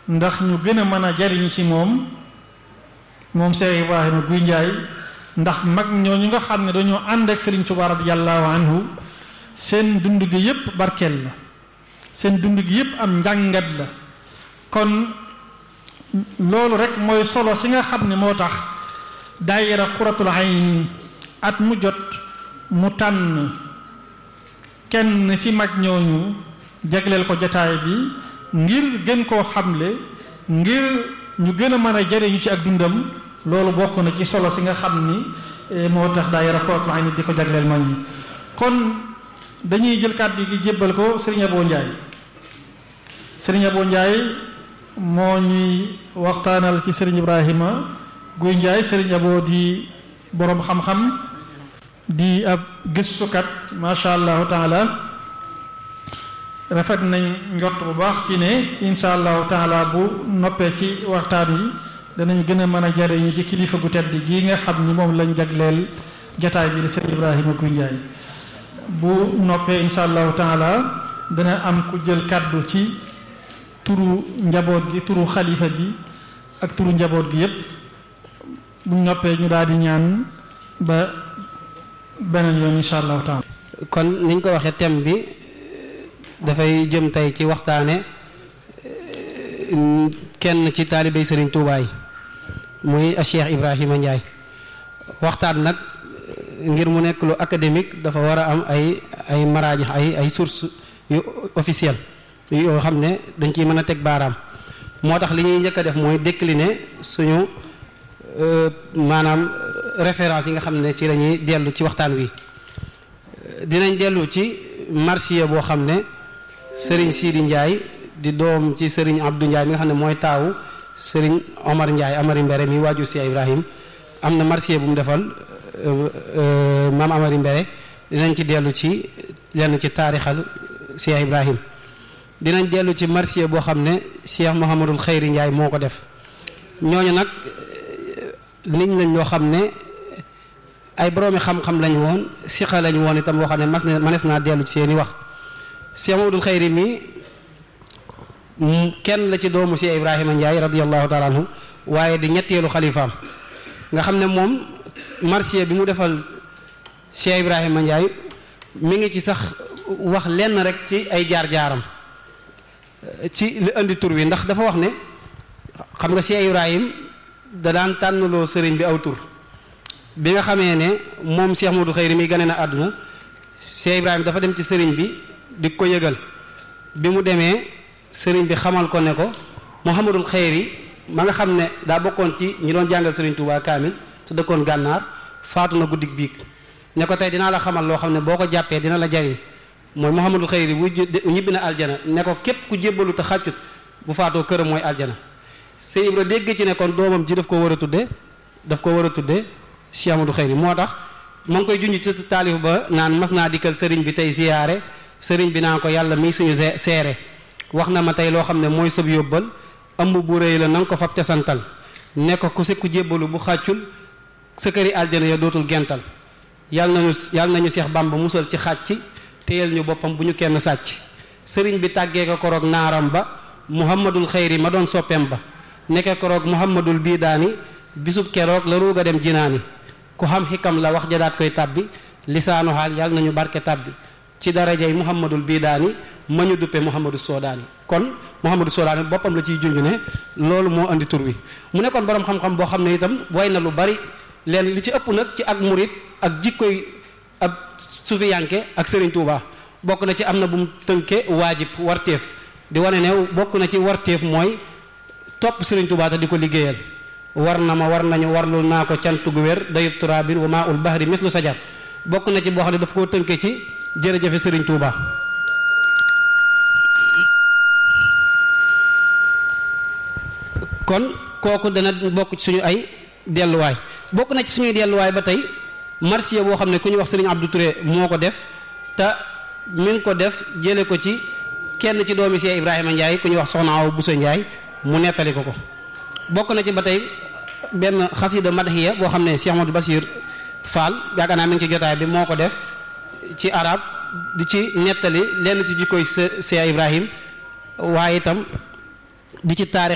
ndax ñu gën a mën a jariñu ci moom moom Cheikh Ibrahima Guy Njaay ndax mag ñooñu nga xam ne dañoo ànd ak Serigne Touba radiyallahu anhu seen dund gi yépp barkeel la seen dund gi yépp am njàngat la kon loolu rek mooy solo si nga xam ne moo tax daayira Quratul Ayn at mu jot mu tànn kenn ci mag ñooñu jagleel ko jataay bi ngir gën koo xamle ngir ñu gën a mën a jëriñu ci ak dundam loolu bokk na ci solo si nga xam ni moo tax daayira Quratul Ayn di ko jagleel mag ñi kon dañuy jël kàddu gi jébbal ko Serigne Abo Ndiaye Serigne Abo Ndiaye moo ñuy waxtaanal ci Serigne Ibrahima Guy Ndiaye Serigne Abo di boroom xam-xam di ab gëstukat macha allahu taala rafet nañ njott bu baax ci ne insha allahu taala bu noppee ci waxtaan wi danañ gën a mën a jariñu ci kilifa gu tedd gii nga xam ni moom lañ jagleel jataay bi di Serigne Ibrahima Guy Ndiaye bu noppee insha allahu taala dana am ku jël kàddu ci turu njaboot gi turu xalifa gi ak turu njaboot gi yépp bu noppee ñu daal di ñaan ba beneen yoon insha allahu taala kon niñ ko waxee thème bi dafay jëm tey ci waxtaane kenn ci taalibey Serigne Touba yi muy Cheikh Ibrahima Ndiaye waxtaan nag ngir mu nekk lu académique dafa war a am ay ay maraaji ay ay sources yu officielles yoo xam ne dañ ciy mën a teg baaraam moo tax li ñuy njëkk a def mooy décliner suñu maanaam référence yi nga xam ne ci la ñuy dellu ci waxtaan wi dinañ dellu ci marsiya boo xam ne Serigne Sidi Ndiaye di doom ci Serigne Abdou Ndiaye mi nga xam ne mooy taawu Serigne Omar Ndiaye Amari Mbere mi waajur si Ibrahim am na marsiya bu mu defal maam Amari Mbere dinañ ci dellu ci lenn ci taarixal Cheikh Ibrahim dinañ dellu ci marsiya boo xam ne Cheikh Mouhamadul Xayri Ndiaye moo ko def ñooñu nag nit lañ loo xam ne ay boroomi xam-xam lañ woon siqa lañ woon itam boo xam ne mas na manes naa dellu ci seeni wax Cheikh Mouhamadul Xayri mi kenn la ci doomu Cheikh Ibrahima Ndiaye radiyallahu taala anhu waaye di ñetteelu xalifaam nga xam ne moom marsiya bi mu defal Cheikh Ibrahima Ndiaye mi ngi ci sax wax lenn rek ci ay jaar-jaaram ci li indi tur wi ndax dafa wax ne xam nga Cheikh Ibrahim da daan tànnaloo sëriñ bi aw tur bi nga xamee ne moom Cheikh Modou Xayri mi gane na àdduna Cheikh Ibrahim dafa dem ci sëriñ bi di ko yëgal bi mu demee sëriñ bi xamal ko ne ko Mouhamadul Xayri ma nga xam ne daa bokkoon ci ñi doon jàngal sëriñ Touba Kaamil te dëkkoon gànnaar faatu na guddig biig ne ko tey dinaa la xamal loo xam ne boo ko jàppee dina la jariñ mooy Mouhamadul Xayri bu ñibbi na aljana ne ko képp ku jébbalu te xàccut bu faatoo këram mooy aljana Sëñ Ibra dégg ci ne kon doomam ji daf ko war a tudde daf ko war a tudde Cheikh Amadou Xayri moo tax ma ngi koy junj ci taalif ba naan mas naa dikkal sëriñ bi tey ziyaare sëriñ bi naa ko yàlla mii suñu seere wax na ma tey loo xam ne mooy sëb yóbbal ëmb bu rëy la na nga ko fab ca santal ne ko ku sekku jébbalu bu xàccul sa këri aljana ya dootul gental yàlla nañu yàlla nañu Seex Bàmba musal ci xàcc téyel ñu boppam bu ñu kenn sàcc sëriñ bi tàggee ko koroog naaram ba muhammadul xayri ma doon soppeem ba nekke koroog muhammadul biidaani bisub keroog la ruuga dem jinaani ku xam xikam la wax jadaat koy tàbbi lisaanu xaal yàlla nañu barke tàbbi ci darajay muhammadul biidaani ma ñu duppe muhammadu soodaani kon muhammadu soodaani boppam la ciy junj ne loolu moo andi tur wi mu nekkoon boroom xam-xam boo xam ne itam way na lu bari leen li ci ëpp nag ci ak murit ak jikkoy ab sufiyanke ak Serigne Touba bokk na ci am na bu mu tënke waajib warteef di wane ne bokk na ci warteef mooy topp Serigne Touba te di ko liggéeyal war na ma war nañu warlu naa ko cant gu wér dayub turabin wa maa ul bahri mislu sajar bokk na ci boo xam ne daf koo tënke ci jërëjëfe Serigne Touba kon kooku dana bokk ci suñu ay delluwaay bokk na ci suñuy delluwaay ba tey marsiya boo xam ne ku ñu wax Serigne Abdou Touré moo ko def te mi ngi ko def jële ko ci kenn ci doomi Cheikh Ibrahima Ndiaye ku ñuy wax Soxna Awa Bousso Ndiaye mu nettali ko ko bokk na ci ba tey benn xasida madhiya boo xam ne Cheikh Amadou Basir Fall yaakaar naa mi ngi ci jotaay bi moo ko def ci arab di ci nettali lenn ci jikkoy Cheikh Ibrahim waaye itam di ci taarix